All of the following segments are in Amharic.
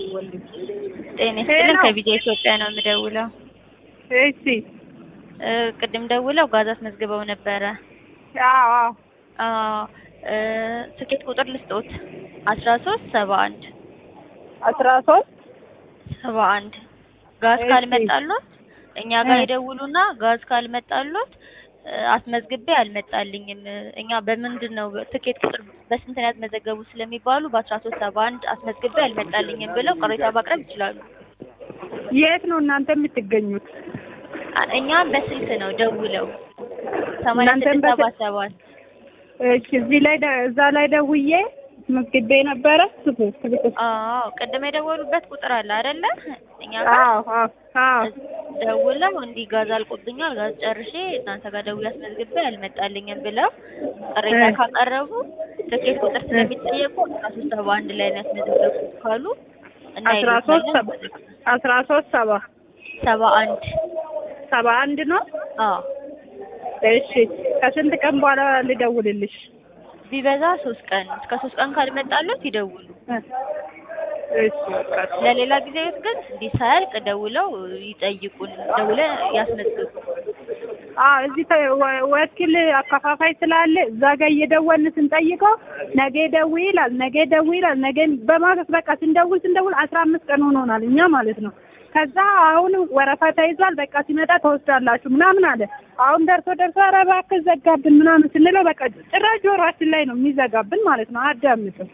ጤና ይስጥልን ከቪዲዮ ኢትዮጵያ ነው የምደውለው። እሺ እ ቅድም ደውለው ጋዝ አስመዝግበው ነበረ። አዎ አዎ አዎ እ ትኬት ቁጥር ልስጦት አስራ ሶስት ሰባ አንድ አስራ ሶስት ሰባ አንድ ጋዝ እሺ። ካልመጣሎት እኛ ጋር እ ይደውሉና ጋዝ ካልመጣሎት እ አስመዝግቤ አልመጣልኝም እኛ በምንድን ነው ትኬት ቁጥር በስንት ነው ያስመዘገቡት ስለሚባሉ በአስራ ሶስት ሰባ አንድ አስመዝግቤ አልመጣልኝም ብለው ቅሬታ ማቅረብ ይችላሉ። የት ነው እናንተ የምትገኙት? አ- እኛም በስልክ ነው ደውለው ሰማንያ እናንተም ስድስት ሰባ በስልክ- ሰባት እሺ እዚህ ላይ ደ- እዛ ላይ ደውዬ መዝግቤ ነበረ። ስልክ ስልክ አዎ ቅድም የደወሉበት ቁጥር አለ አይደለ? እኛ ጋር አዎ አዎ አዎ ደውለው እንዲህ ጋዝ አልቆብኛል፣ ጋዝ ጨርሼ እናንተ ጋር ደውዬ አስመዝግቤ አልመጣልኝም ብለው ቅሬታ እ ካቀረቡ ትኬት ቁጥር ስለሚጠየቁ አስራ ሶስት ሰባ አንድ ላይ ነው ያስመዘገቡት ካሉ አስራ ሶስት ሰባ እናይሉታለን። አስራ ሶስት ሰባ ሰባ አንድ ሰባ አንድ ነው። አዎ እሺ ከስንት ቀን በኋላ ልደውልልሽ? ቢበዛ ሶስት ቀን እስከ ሶስት ቀን ካልመጣለት ይደውሉ። እ እሺ በቃ ለሌላ ጊዜ ግን እንዲህ ሳያልቅ ደውለው ይጠይቁን፣ ደውለ ያስመዝግቡ። አዎ እዚህ ተ- ወ- ወኪል አከፋፋይ ስላለ እዛ ጋር እየደወልን ስንጠይቀው ነገ ደውይ ይላል፣ ነገ ደውይ ይላል። ነገ በማለት በቃ ስንደውል ስንደውል አስራ አምስት ቀን ሆኖናል እኛ ማለት ነው። ከዛ አሁን ወረፋ ተይዟል፣ በቃ ሲመጣ ተወስዳላችሁ ምናምን አለ። አሁን ደርሶ ደርሶ ኧረ እባክህ ዘጋብን ምናምን ስንለው በቃ ጭራሽ ጆሯችን ላይ ነው የሚዘጋብን ማለት ነው። አዳምጥም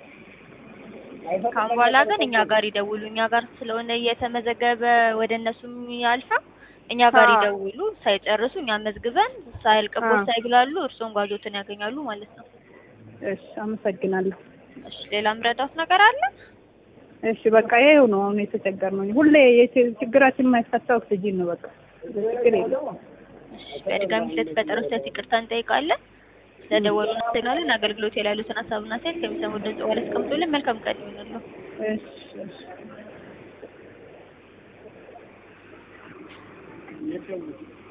ካሁን በኋላ ግን እኛ ጋር ይደውሉ። እኛ ጋር ስለሆነ እየተመዘገበ ወደ እነሱም ያልፋ እኛ ጋር አዎ። ይደውሉ። ሳይጨርሱ እኛ መዝግበን ሳያልቅቦት አዎ። ሳይብላሉ እርስዎም ጓዞትን ያገኛሉ ማለት ነው። እሺ አመሰግናለሁ። እሺ ሌላ ምረዳት ነገር አለ? እሺ በቃ ይሄው ነው አሁን የተቸገርነው። ሁሌ የች- ችግራችን የማይፈታ ኦክሲጂን ነው። በቃ ችግር የለም። እሺ በድጋሚ ስለተፈጠረው ስህተት ይቅርታ እንጠይቃለን። ስለደወሉ እናመሰግናለን። አገልግሎት ላይ ያሉትን ሀሳብና አስተያየት ከሚሰሙ ድምጽ በኋላ አስቀምጡልን። መልካም ቀን ይሁንልዎ። እሺ እሺ